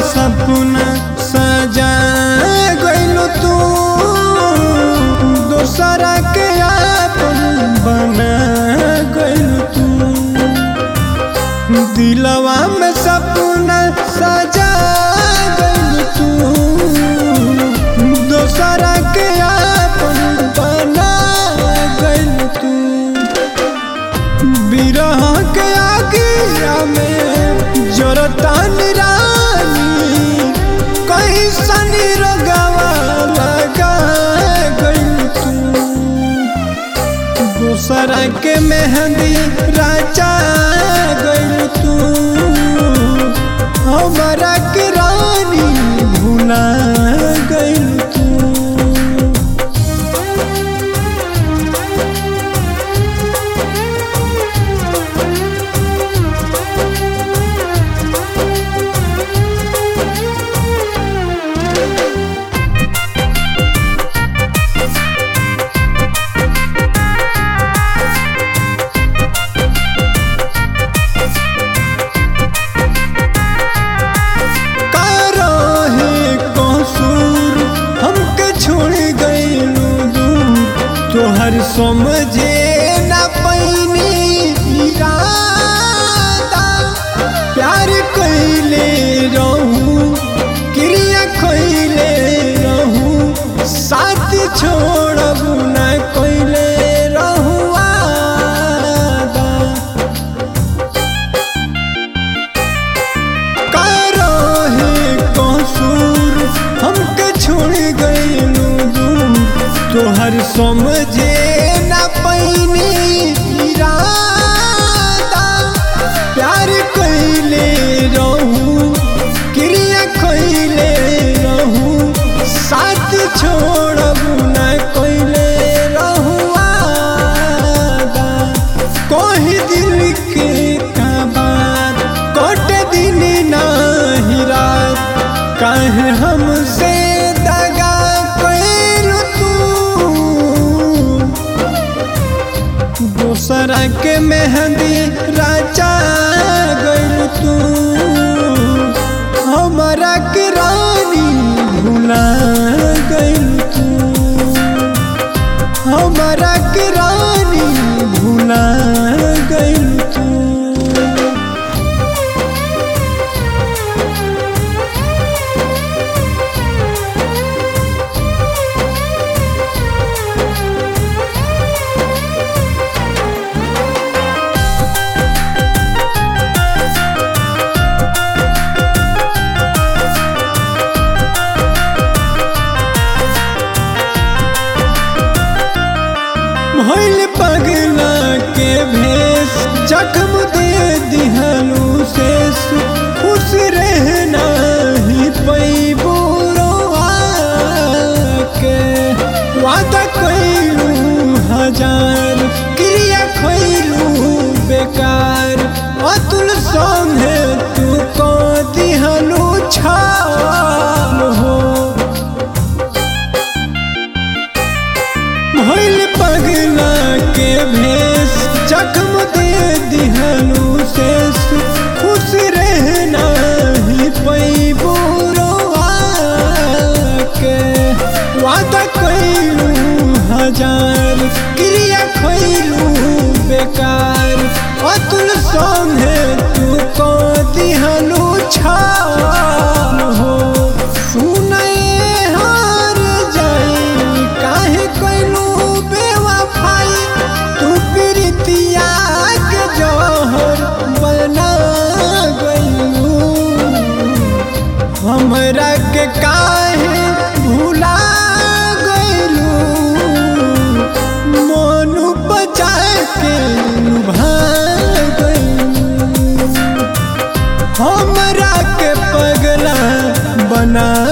सपना सजा गइल तू दोसरा के आपन बना गइल तू दिलवा में सपना सजा गइल तू दोसरा के आपन बना गइल तू बिरह के आगिया में जरतान रानी कहीं सनी रगवा लगा गइल तू दूसरा के मेहंदी राजा गइल तू हमारा के रानी भुला गइल तू काहे कसूर हमके छोड़ गइलू दूर तोहर समझे ना पैनी इरादा प्यार कइले रहू क्रिया कइले रहू साथ छोड़ब ना कइले रहू वादा काहे कसूर हमके छोड़ गइलू दूर तोहर समझे ना पैनी इरादा प्यार कइले रहू क्रिया कइले रहू साथ छोड़ब ना कइले रहू वादा कोही दिल के का बात कोट दिन नाही रात काहे हमसे दगा कैल तू दूसरा के मेहंदी राजा गइल तू हमारा के रानी भुला गइल तू हमारा के रानी भुला गइल तू भइल पगला के भेष जख्म दे दिहलू शेष खुश रहना ही पैबू रोआ के वादा कैलू हजार क्रिया खैलू बेकार अतुल संगे तू को दिहलू छाल हो भइल पगला के भेष जख्म दे दिहलू शेष खुश रहना ही पैबू रोआ के वादा कैलू हजार क्रिया खैलू बेकार अतुल संगे तू को दिहलू छाल हो सुनए हार जाई काहे कैलू बेवफाई तू प्रीतिया के जहर बना गइलू हमरा के काहे भुला गइलू मोनू बचा के लुभा गइलू हमरा के पगला बना